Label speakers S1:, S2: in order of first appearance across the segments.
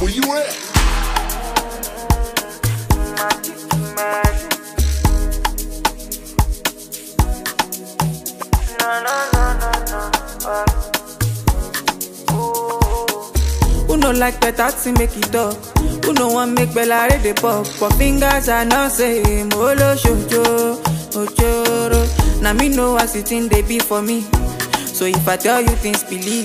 S1: Where you at?
S2: Who no like better to make it up? Who no want make Bella read the pop? But fingers are not same. Olo shoujo, ochoro. Now me know as it in they be for me. So if I tell you things, believe.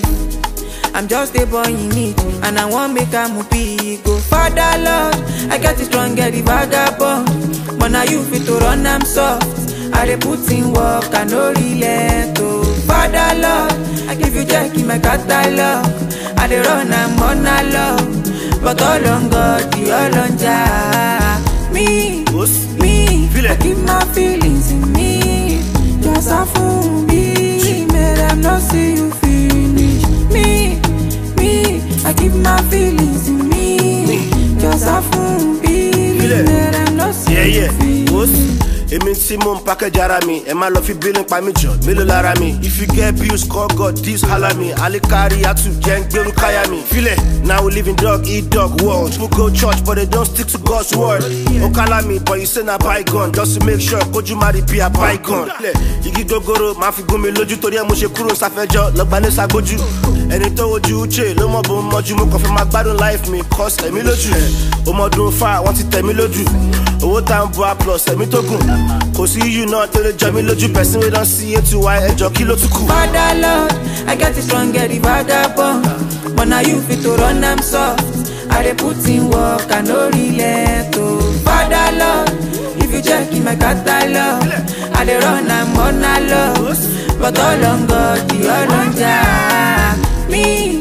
S2: I'm just a boy in need, and I want make a movie. Go Father Lord, I got it strong, get the vagabond. But now you fit to run, I'm soft. I dey put in work, I no relent. Oh, Father Lord, I give you jack in my catalog. I dey run, I'm on a love. But all on God, the all on Jah. Me,
S3: Boss.
S2: me,
S3: Feel it.
S2: I keep my feelings in me. Just a fool, me, make them not see you finish. Me, me, I keep my feelings in me. Just a fool, me,
S3: Feel it.
S2: make them not see
S3: Yeah,
S2: you
S3: yeah.
S2: finish.
S3: Boss. Èmi tí mò ń package ara mi, ẹ má lọ fi bílín pa mí jọ, mélòó lára mi. If you get bills, call God, this holla me. Alikari atu jẹ́ ń gbérú káyà mi. Filẹ̀, now we live in dog eat dog world. People go church but they don't stick to God's word. Ó kálá mi but you say na bygone just to make sure kójú má rí bí a bygone. Filẹ̀, igi gogoro máa fi gún mi lójú torí ẹ mo ṣe kúrò sáfẹ́jọ́ lọ́gbàlẹ́ ságbójú. Ẹni tó wojú uche ló mọ̀ bó ń mọ́jú mo kàn fẹ́ máa gbádùn life mi cause ẹ̀mí lójú. Ọmọdún fa wọ́n ti tẹ̀ mí lójú. Owó tá ń bu a plus ẹ̀mí tó gùn. Kò sí yíyù náà tó lè jọ mí lójú person wey don see eight to y ẹjọ́ kí ló tún kù.
S2: Father Lord, I get it strong, get the vagabond. But now you fit to run, I'm soft. I dey put in work, I no relent. Oh, Father Lord, if you check in my catalog, I dey run, I'm on a love. But all on God, the all on Jah. Me,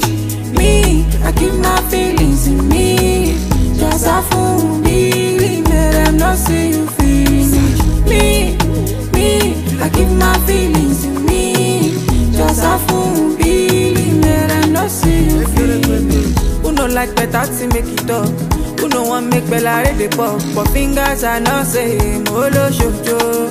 S2: me, I keep my feelings in me. Just a fool, me, make them not see you finish. Me, me, I keep my feelings in me. Just a fool, Billy, man, I no see you finish. Who no like better to make it up? Who no want make Bella read the pop? But fingers are not same. Olo shoujo,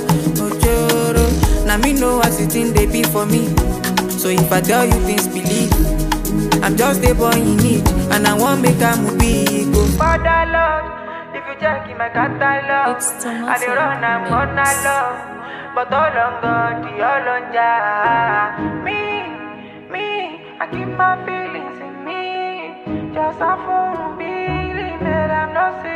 S2: ochoro. Now me know as it in they be for me. So if I tell you things, believe. I'm just a boy in need, and I want make a movie. Go Father Lord, if you check in my catalog,
S4: It's Thomas
S2: I dey run, I'm on a
S4: Mix.
S2: love. But all on God, the all on Jah. Me, me, I keep my feelings in me. Just a fool, Billy, man, I'm not serious.